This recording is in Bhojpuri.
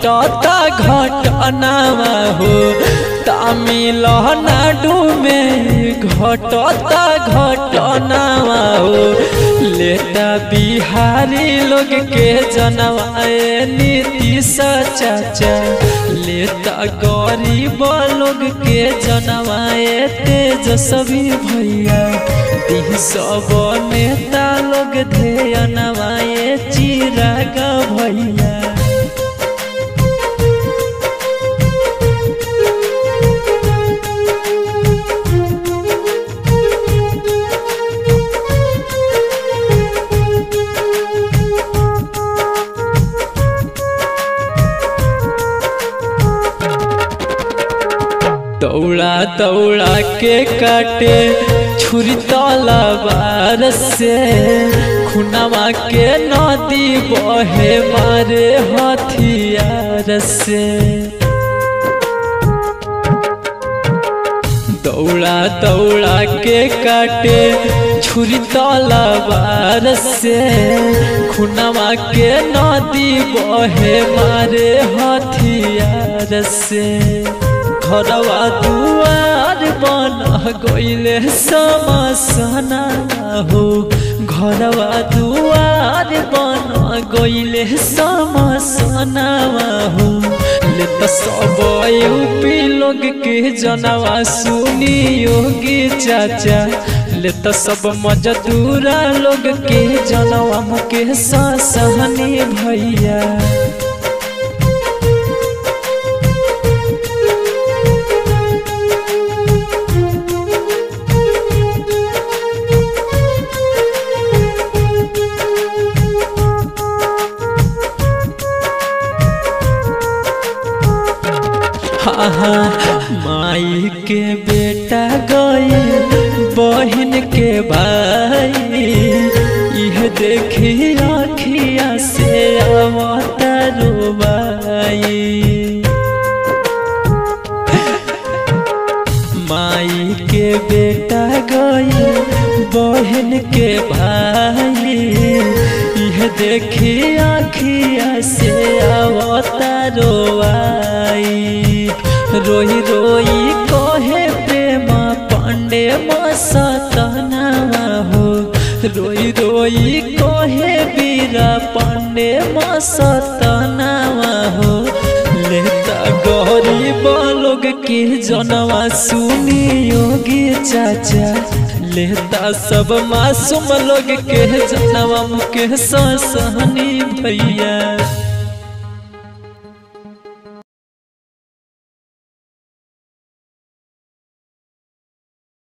घटता घटनावा हो तमिलनाडु में घटता घटनावा हो लेता बिहारी लोग के जनवाए नीतीश चाचा लेता गरीब लोग के जनवाए तेजस्वी भैया दी सब नेता लोग ध्यनवाए चिराग भैया दौड़ा दौड़ा के काटे छुरी तलवार से खुनवा के नदी बहे मारे हथियार से दौड़ा दौड़ा के काटे छुरी तलवार से खुनवा के नदी बहे मारे हथियार से घरवा दुआर बन गईले समसना हो घरवा दुआर बन गईले समसना हो ले तो सब यूपी लोग के जनवा सुनी योगी चाचा ले तो सब मजदूरा लोग के जनवा मुके सहनी भैया माई के बेटा गए बहन के भाई यह देखी आखिया से आवता रोबाई माई के बेटा गए बहन के भाई यह देखी आखिया से आवता रोवाई रोई रोई कहे प्रेम पांडे मसतनावा हो रोई रोई कहे बीरा पांडे मसतनावा हो लेता गरीब लोग के जनवा सुनी योगी चाचा लेता सब मासूम लोग के जनवा मुके सहनी भैया